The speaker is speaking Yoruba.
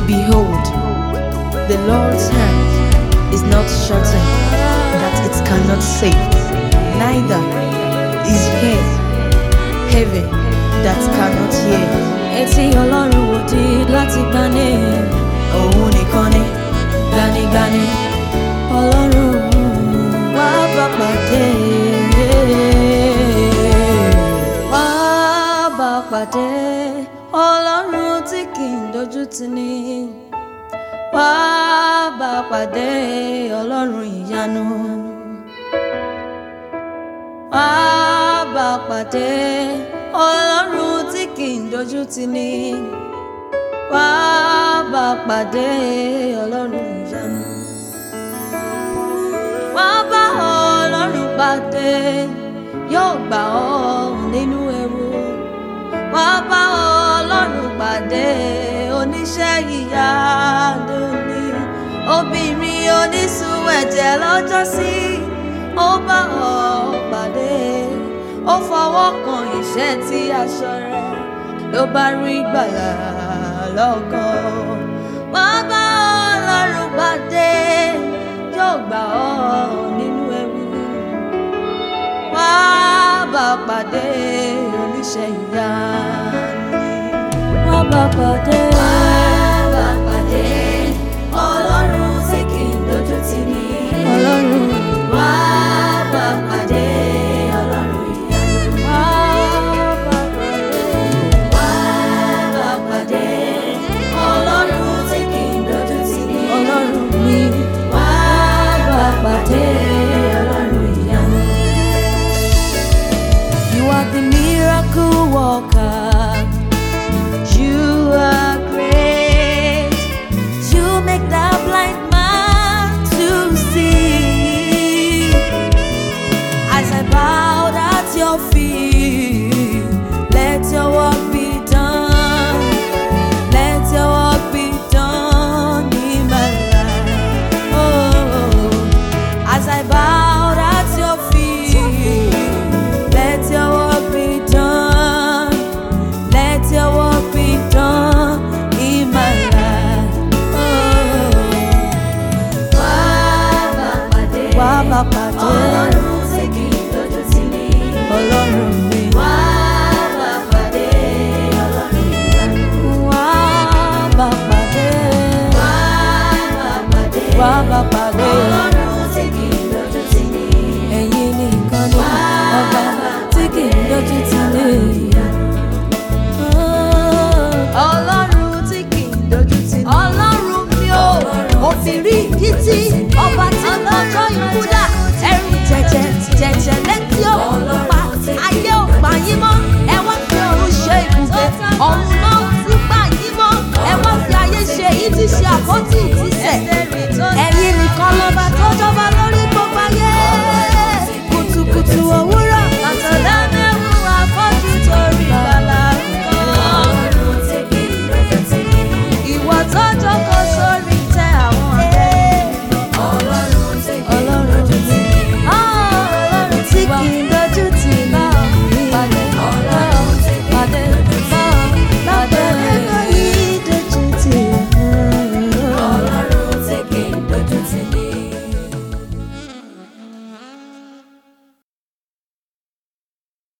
Behold, the Lord's hand is not shortened that it cannot save, neither is ear heavy that cannot hear. etí ọlọ́run ò di láti gbani Òun nìkan ni gbanigbani. ọlọ́run wá bá pàdé wá bá pàdé ọlọ́run tí kì í dojú tì ní wá bá pàdé ọlọ́run ìyanu wá bá pàdé ọlọ́run tí kì í dojú tì ní wá bá pàdé ọlọ́run ìyanu wá bá ọlọ́run pàdé yóò gbà ọ́ nínú ewu wá bá ọlọ́run pàdé oníṣẹ́ ìyanu ni obìnrin onísun ẹ̀jẹ̀ lọ́jọ́sí ó bá ọ pàdé ó fọwọ́ kan ìṣẹ́ tí aṣọ rẹ̀ ló bá rí gbàlà lọ́gàn wá bá ọlọ́run pàdé yóò gbà ọ́ nínú ewu wá bá pàdé oníṣẹ́ ìyanu wá bá pàdé. wá bá pàdé ọlọ́run tí kì í dojú tì ní. ọlọ́run wá bá pàdé ọlọ́run ìyanu. wá bá pàdé. wá bá pàdé ọlọ́run tí kì í dojú tì ní. ọlọ́run mi wá bá pàdé ọlọ́run ìyanu. You are the miracle worker. You are great. You make the blind man to see. As I bowed at your feet, let your work be done. Let your work be done in my life. Oh, as I bowed at your feet, let your work be done. Let your work be done in my life. Oh, wá bá pàdé ọlọ́run tí kì í dojú tì ní. ọlọ́run mi. wá bá pàdé ọlọ́run ìyanu. wá bá pàdé. wá bá pàdé. wá bá pàdé. ọlọ́run tí kì í dojú tì ní. ẹ̀yin nìkan ni ọba tí kì í dojú tì ní. ọlọ́run tí kì í dojú tì ní. ọlọ́run mi ò òfìrí ìdí tí ọba tí lọ́jọ́ ikú dà ẹrù jẹjẹ jẹjẹ lẹ́gbẹ̀ẹ́.